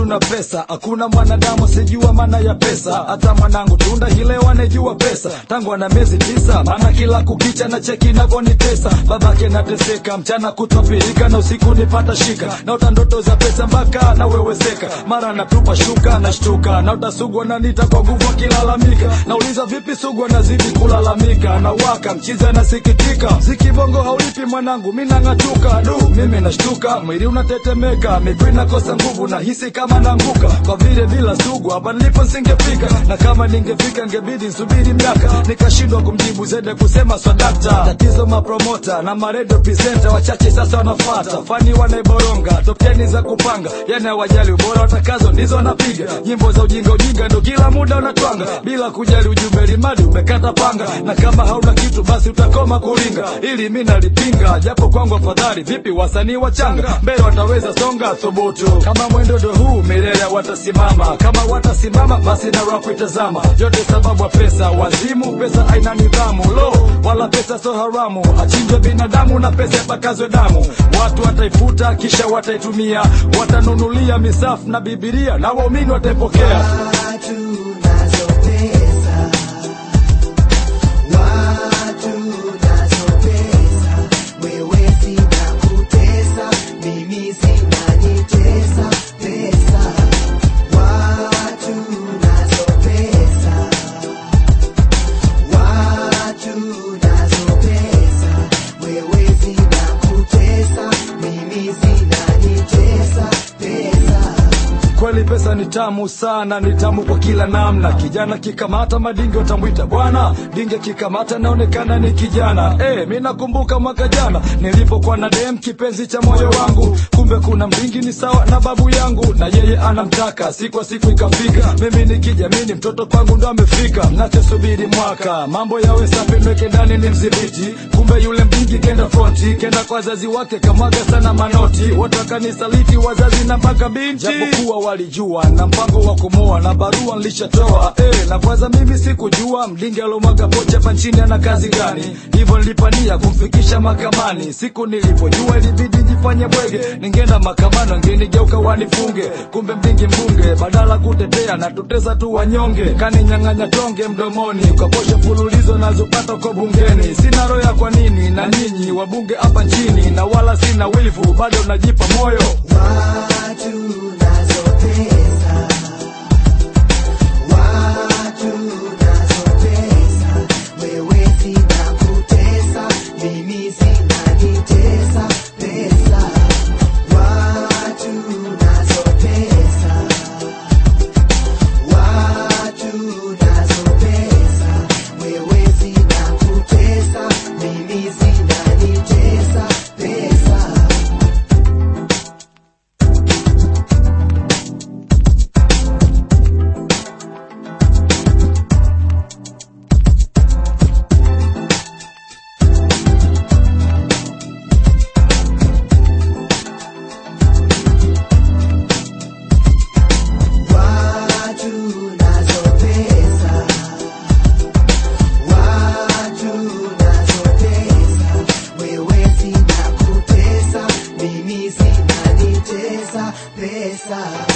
na pesa hakuna mwanadamu sijua maana ya pesa hata mwanangu tunda hilewa anejua pesa tangu ana miezi tisa maana kila kukicha na cheki navyonitesa babake nateseka mchana kutwapirika na usiku nipata shika naota ndoto za pesa mpaka naweweseka mara natupa shuka nashtuka naota sugu ananita kwa nguvu akilalamika nauliza vipi sugu anazidi kulalamika na waka mchiza anasikitika zikibongo haulipi mwanangu mi nang'atuka du mimi nashtuka mwili unatetemeka miguu inakosa nguvu na hisi kama naanguka kwa vile bila sugu hapa nilipo nsingefika na kama ningefika ngebidi nsubiri miaka nikashindwa kumjibu zede kusema swadakta tatizo mapromota na maredio presenta wachache sasa wanafata fani wanaiboronga topteni za kupanga yani hawajali ubora watakazo ndizo wanapiga nyimbo za ujinga ujinga ndo kila muda unatwanga bila kujali ujumbe limadi umekata panga na kama hauna kitu basi utakoma kuringa ili mi nalipinga japo kwangu afadhali vipi wasanii wachanga mbele wataweza songa thubutu kama mwendodo huu milele watasimama kama watasimama basi na rap itazama yote sababu ya pesa wazimu pesa haina nidhamu lo wala pesa so haramu achinjwe binadamu na pesa ipakazwe damu watu wataifuta kisha wataitumia watanunulia misafu na bibilia na waumini wataipokea Watu nazo pesa, watu nazo pesa, wewe sina kutesa, mimi sina nitesa pesa. Watu nazo pesa, watu nazo pesa, wewe sina kutesa, mimi sina nitesa pesa. kweli pesa ni tamu sana ni tamu kwa kila namna kijana kikamata madinge utamwita bwana dinge kikamata naonekana ni kijana e, mi nakumbuka mwaka jana nilipokuwa na dem kipenzi cha moyo wangu kumbe kuna mdingi ni sawa na babu yangu na yeye anamtaka siku siku ikafika mimi nikijamini mtoto kwangu ndo amefika nachosubiri mwaka mambo yawe safi nweke ndani ni mdhibiti kumbe yule mdingi kenda fronti kenda kwa wazazi wake kamwaga sana manoti wote wakanisaliti wazazi na mpaka binti japokuwa walijua na mpango wa kumoa na barua nilishatoa eh, na kwanza mimi sikujua mdingi alomwaga pocha hapa nchini ana kazi gani hivyo nilipania kumfikisha mahakamani siku nilipojua ilibidi jifanye bwege ningeenda mahakamani wangenigeuka wanifunge kumbe mdingi mbunge badala kutetea na tutesa tu wanyonge kaninyang'anya tonge mdomoni kwa posho fululizo nazopata kwa bungeni sina roho ya kwa nini na nyinyi wabunge hapa nchini na wala sina wivu bado najipa moyo Watu nazo pesa, watu nazo pesa, wewe sina kutesa, mimi sina nitesa pesa. Watu nazo pesa, watu nazo pesa, wewe sina kutesa, mimi sina nitesa pesa. Watu nazo pesa, watu nazo pesa, wewe sina kutesa, mimi sina nitesa pesa.